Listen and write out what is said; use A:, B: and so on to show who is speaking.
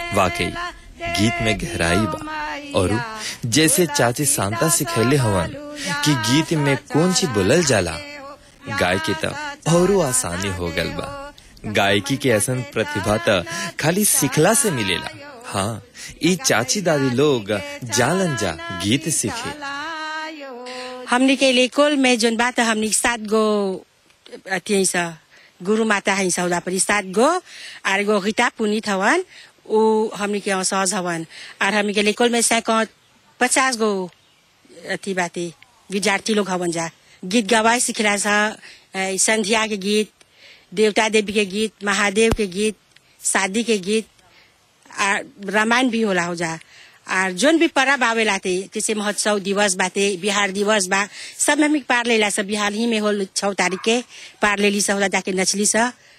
A: वाकई गीत में गहराई बा और जैसे चाची शांता सिखैले हवन कि गीत में कौन सी बोलल जाला गाय के तब और आसानी हो गल बा गायकी के ऐसन प्रतिभा त खाली सिखला से मिलेला हाँ ई चाची दादी लोग जालन जा गीत सीखे
B: हमनी के लेकोल में जोन बात हमनी सात गो अथी है सा गुरु माता है सौदा परी सात गो आर गो गीता पुनीत हवन उ हमनी के यहाँ सहज हवन और हमनी के लेकोल में सैक पचास गो अथी बाते विद्यार्थी लोग हवन जा गीत गवाए सिखला सा ए, संध्या के गीत देवता देवी के गीत महादेव के गीत शादी के गीत आ रामायण भी होला हो जा और जोन भी परब आवेला थे जैसे महोत्सव दिवस बाते बिहार दिवस बा सब में हम पार लेला सब बिहार ही में होल छः तारीख के पार लेली सब होला जाके नचली सा